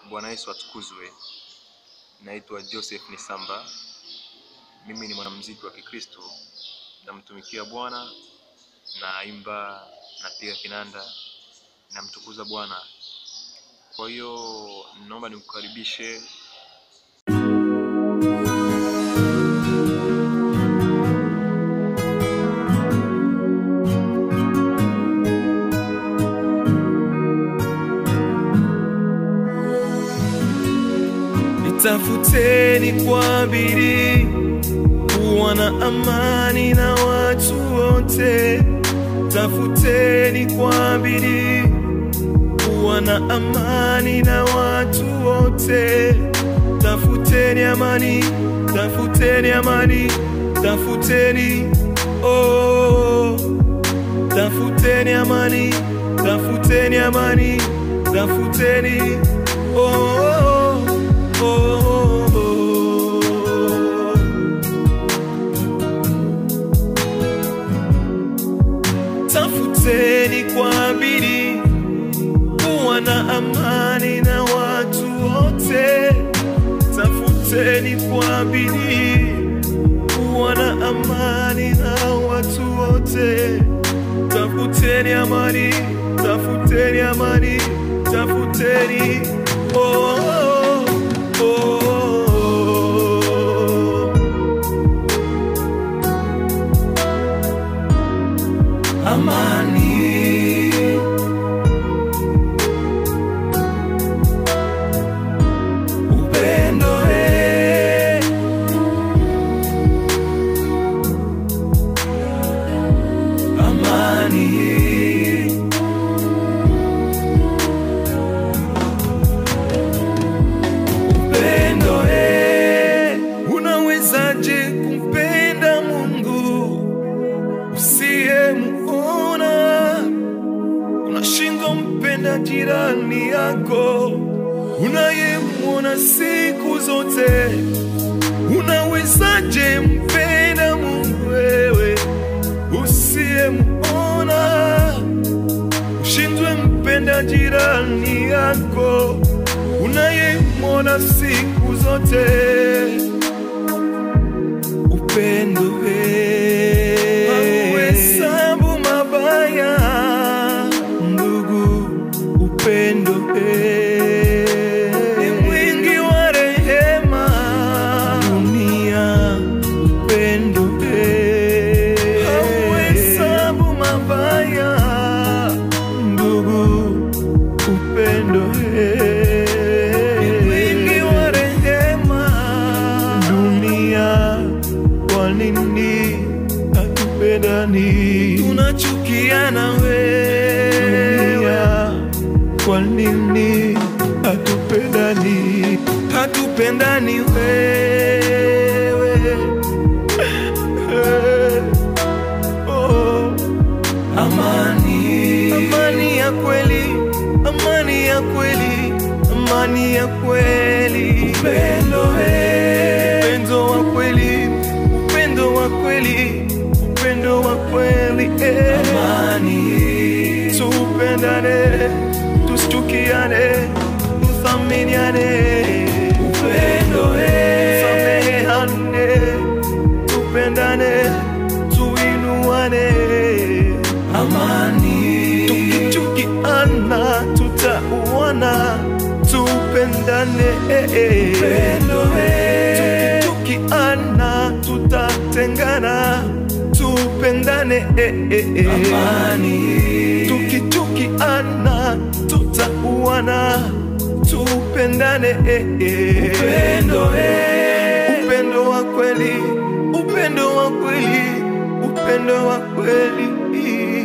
Bwana Yesu atukuzwe. Naitwa Joseph Nisamba. Mimi ni mwanamuziki wa Kikristo, namtumikia Bwana, naimba, napiga kinanda, namtukuza Bwana. Kwa hiyo naomba nikukaribishe Nitafuteni kwa bidii kuwa na amani na watu wote. Tafuteni kwa bidii kuwa na amani na watu wote. Tafuteni amani, tafuteni amani, tafuteni oh, tafuteni amani, tafuteni amani, tafuteni oh, oh, oh, oh. Tafuteni kwa bidii kuwa na amani na watu wote. Tafuteni kwa bidii kuwa na amani na watu wote. Tafuteni amani, tafuteni amani, tafuteni oh, oh, oh, oh. Amani upendo eh. Amani upendo eh. Unawezaje kumpenda Mungu usiyemuona? Unashindwa mpenda jirani yako unayemwona siku zote. Unawezaje mpenda Mungu wewe usiyemuona? Ushindwe mpenda jirani yako unayemwona siku zote. Upendo we hauhesabu mabaya, ndugu. Upendo we ni mwingi wa rehema, dunia. Upendo we hauhesabu mabaya, ndugu. Upendo we ni mwingi wa rehema, dunia. Kwa nini hatupendani? Tunachukiana wewe, kwa nini hatupendani? Hatupendani wewe oh. Amani, amani ya kweli, amani ya kweli, amani ya kweli, upendo eh, upendo wa kweli, upendo wa kweli, upendo wa kweli eh. Amani, tupendane, tusichukiane, tuthaminiane, upendo eh, sameheane, tupendane, tuinuane, amani, tukichukiana tutauana, tupendane, upendo eh, tukichukiana tutatengana, tupendane, amani, tukichukiana tutauana, tupendane, upendo eh, upendo wa kweli, upendo wa kweli, upendo wa kweli.